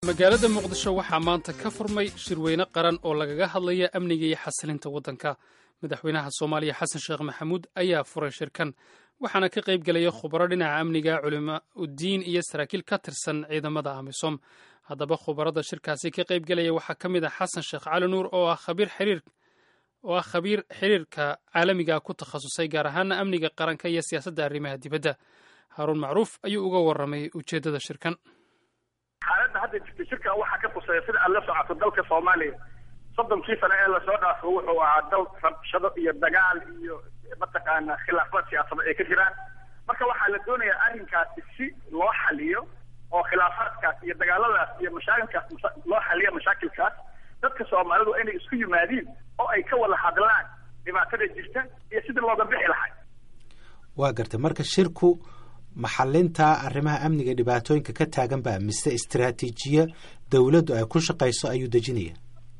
magaalada muqdisho waxaa maanta ka furmay shirweyne qaran oo lagaga hadlaya amniga iyo xasilinta waddanka madaxweynaha soomaaliya xasan sheekh maxamuud ayaa furay shirkan waxaana ka qayb gelaya khubaro dhinaca amniga culima udiin iyo saraakiil ka tirsan ciidamada amisom haddaba khubarada shirkaasi ka qayb gelaya waxaa ka mid ah xasan sheekh cali nuur oo ah khabiir xiriir oo ah khabiir xiriirka caalamiga ku takhasusay gaar ahaana amniga qaranka iyo siyaasadda arrimaha dibadda haaruun macruuf ayuu uga warramay ujeeddada shirkan xaaladda hadda jirta shirkan waxaa ka tuseeya sida aad la socoto dalka soomaaliya soddonkii sane ee lasoo dhaafo wuxuu ahaa dal rabshado iyo dagaal iyo mataqaana khilaafaad siyaasada ay ka jiraan marka waxaa la doonayaa arrinkaasi si loo xaliyo oo khilaafaadkaas iyo dagaaladaas iyo mashaakilkaas loo xaliyo mashaakilkaas dadka soomaalidu inay isku yimaadiin oo ay ka wada hadlaan dhibaatada jirta iyo sidii looga bixi lahay waa gartay marka shirku maxalinta arrimaha amniga dhibaatooyinka ka taagan ba mise istaraatiijiya dawladdu ay ku shaqayso ayuu dejinaya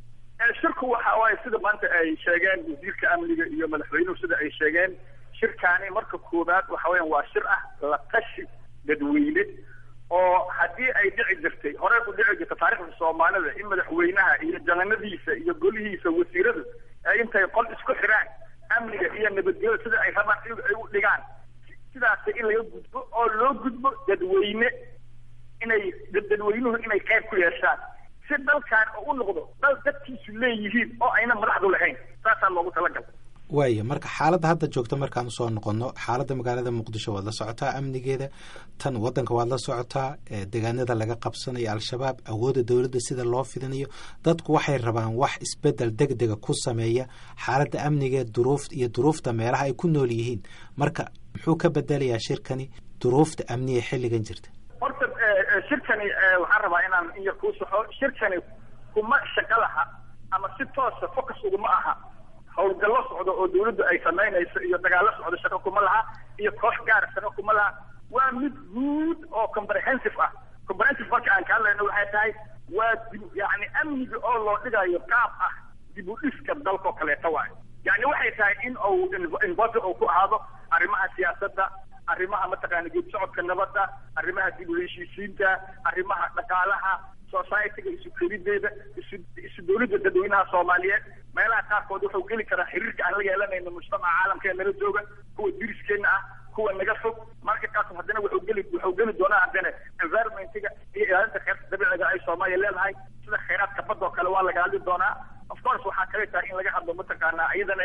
shirku waxa waaye sida maanta ay sheegeen wasiirka amniga iyo madaxweynuhu sida ay sheegeen shirkaani marka koowaad waxa weyan waa shir ah la tashi dadweyne oo haddii ay dhici jirtay horey u dhici jirta taarikhda soomaalida in madaxweynaha iyo jananadiisa iyo golihiisa wasiiradu ay intay qol isku xiraan amniga iyo nabadgelyada sida ay rabaan ay u dhigaan sidaas in laga gudbo oo loo gudbo dadweyne inay dadweynuhu inay qayb ku yeeshaan si dalkan oo u noqdo dal dadkiisu leeyihiin oo ayna madaxdu lahayn saasaa loogu talagal waaya marka xaaladda hadda joogta markaan usoo noqono xaaladda magaalada muqdisho waad la socotaa amnigeeda tan waddanka waad la socotaa deegaanada laga qabsanayo al-shabaab awoodda dowladda sida loo fidinayo dadku waxay rabaan wax isbedel deg dega ku sameeya xaaladda amnigeed duruuf iyo duruufta meelaha ay ku nool yihiin marka muxuu ka bedelayaa shirkani duruufta amniga xilligan jirta horta shirkani waxaan rabaa inaan in yar kuu saxo shirkani kuma shaqo laha ama si toosa focus uguma aha howlgallo socdo oo dawladdu ay samaynayso iyo dagaallo socdo shaqo kuma laha iyo koox gaara shaqo kuma laha waa mid guud oo comprehensive ah comprehensive marka aan ka hadlayno waxay tahay waa dib yani amniga oo loo dhigayo qaab ah dib u dhiska dalkao kaleeta waayo yani waxay tahay in uu involve uu ku ahaado arrimaha siyaasadda arrimaha mataqaana geed socodka nabadda arrimaha dib u heshiisiinta arrimaha dhaqaalaha societyga isu kelideeda isu isu dawladda dadweynaha soomaaliyeed meelaha qaarkood wuxuu geli karaa xiriirka aan la yeelanayno mujtamaca caalamka ee nala jooga kuwa diriskeena ah kuwa naga fog marka kaas haddana wuxuu geli wuxuu geli doonaa haddana environmentiga iyo ilaalinta kheyrta dabiiciga ay soomaaliya leedahay sida kheyraadka badda oo kale waa laga hadli doonaa of course waxaa kale tahay in laga hadlo mataqaanaa iyadana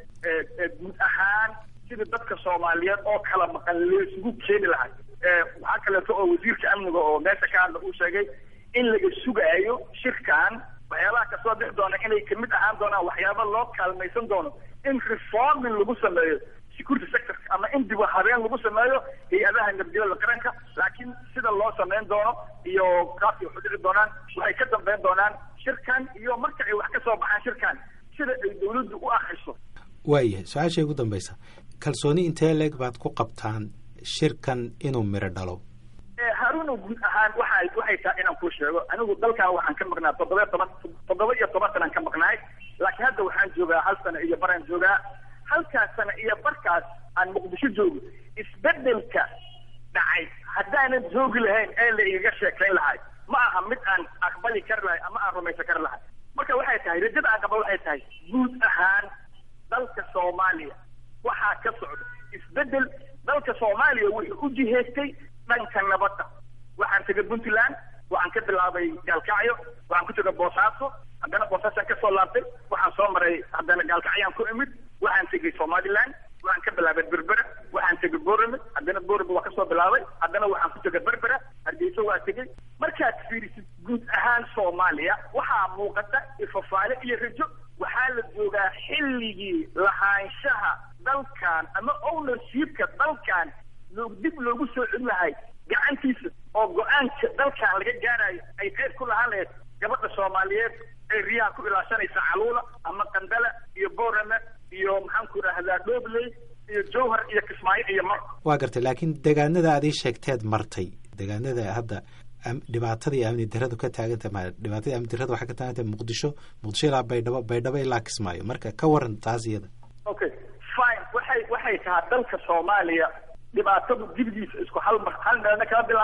ee guud ahaan sida dadka soomaaliyeed oo kala maqan laysugu keeni lahay waxaa kaleeto oo wasiirka amniga oo meesha ka hadla uu sheegay in laga sugaayo shirkan waxyaabaha kasoo bixi doona inay kamid ahaan doonaan waxyaaba loo kaalmaysan doono in reforming lagu sameeyo security sector ama in dib habeen lagu sameeyo hay-adaha nabadgelyada qaranka laakiin sida loo sameyn doono iyo qaabkay waxu dhici doonaan waxay ka dambeyn doonaan shirkan iyo marka ay wax ka soo baxaan shirkan sida ay dawladdu u akriso waayahay su-aashay ugu dambaysa kalsooni intee leeg baad ku qabtaan shirkan inuu miro dhalo haruuno guud ahaan waxa waxay tahay inaan kuu sheego anigu dalkan waxaan ka maqnaa toddoba toban toddoba iyo toban sanaan ka maqnaay laakiin hadda waxaan joogaa hal sano iyo baraan joogaa halkaas sano iyo barkaas aan muqdisho joogo isbedelka dhacay haddaanan joogi lahayn ee la igaga sheekayn lahay ma aha mid aan aqbali kari lahay ama aan rumaysan kari lahay marka waxay tahay rajada aan qaba waxay tahay guud ahaan dalka soomaaliya waxaa ka socda isbedel dalka soomaaliya wuxuu u jihaystay dhanka nabadda waxaan tegay puntland waxaan ka bilaabay gaalkacyo waxaan ku tegay boosaaso haddana boosaasaan kasoo laabtay waxaan soo maray haddana gaalkacyaan ku imid waxaan tegay somaliland waxaan ka bilaabay berbera waxaan tegay borame haddana borame waa kasoo bilaabay haddana waxaan ku tegay berbera hargeysa waa tegay markaad fiirisid guud ahaan soomaaliya waxaa muuqata ifafaale iyo rajo waxaa la joogaa xilligii lahaanshaha dalkan ama ownershipka dalkan dib loogu soo celin lahay gacantiisa oo go-aanka dalkan laga gaarayo ay qayb ku lahaan lahayd gabadha soomaaliyeed ay riyaha ku ilaashanaysa caluula ama qandala iyo borame iyo maxaan ku idhaahdaa dhobley iyo jowhar iyo kismaayo iyo mar waa gartay laakiin deegaanada aad ii sheegteed martay deegaanada hadda dhibaatada iyo amni daradu ka taaganta ma dhibaatada amni darada waxay ka taagantah muqdisho muqdisho ilaa baydhabo baydhabo ilaa kismaayo marka ka waran taas iyada okay fine waxay waxay tahaa dalka soomaaliya dhibaatadu dibdiisa isku hal mar hal meelna kala bilaaban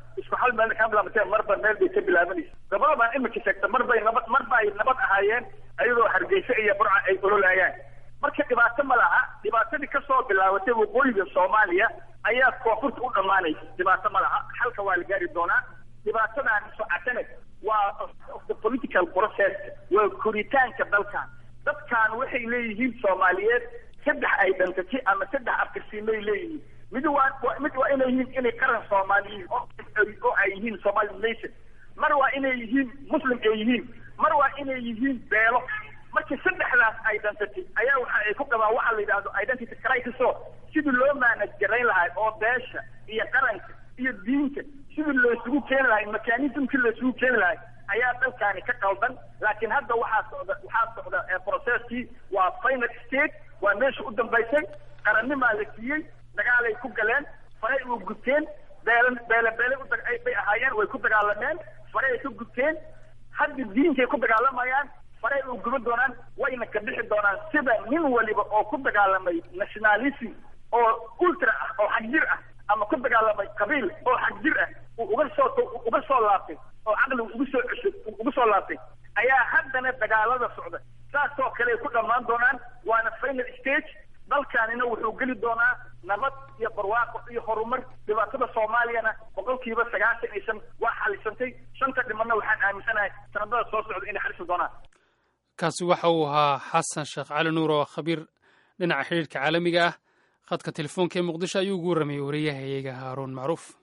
isku hal meel ka bilaabatee marba meel bay ka bilaabanaysa gabadhabaan imika sheegta marbay nabad marba ay nabad ahaayeen ayadoo hargeysa iyo burca ay ololaayaan marka dhibaato ma laha dhibaatadii kasoo bilaabatay waqooyiga soomaaliya ayaa koonfurta u dhammaanaysa dhibaato ma laha xalka waa la gaari doonaa dhibaatadan socotane waa the political process waa koritaanka dalkan dadkan waxay leeyihiin soomaaliyeed saddex ay dhantatay ama saddex afkarsiimay leeyihiin mid waa mid waa inay yihiin inay qaran soomaaliyiin oo ay yihiin somali nation mar waa inay yihiin muslim ay yihiin mar waa inay yihiin beelo marka saddexdaas ay dhantatay ayaa waxa ay ku qabaan waxaa la yidhahdo identity crisis oo sidii loo maanaj garayn lahay oo beesha iyo qaranka iyo diinta sidii loosugu keeni lahay mekanismkii loosugu keeni lahay ayaa dalkaani ka qaldan laakiin hadda waxaa socda waxaa socda processkii waa final state waa meesha u dambaysay qarannimaa la siiyey dagaalay ku galeen faray u guteen beele beele beele bay ahaayeen way ku dagaalameen faray ay ka guteen hadda diinkay ku dagaalamayaan faray u guba doonaan wayna ka bixi doonaan sida nin waliba oo ku dagaalamay nationalism oo ultra ah oo xagjir ah ama ku dagaalamay qabiil oo xagjir ah uu uga soo uga soo laabtay oo caqligu ugu soo cesho ugu soo laabtay ayaa haddana dagaalada socda saasoo kale ay ku dhammaan doonaan waana final stage dalkaanina wuxuu geli doonaa nabad iyo barwaaqo iyo horumar dhibaatada soomaaliyana boqolkiiba sagaashan iyo shan waa xalisantay shanta dhimanna waxaan aaminsanahay sanadada soo socda inay xalisi doonaan kaasi waxa uu ahaa xasan sheekh cali nuur oo khabiir dhinaca xidhiirka caalamiga ah khadka telefoonka ee muqdisho ayuu ugu warramayay wariyahayaga haaruun macruuf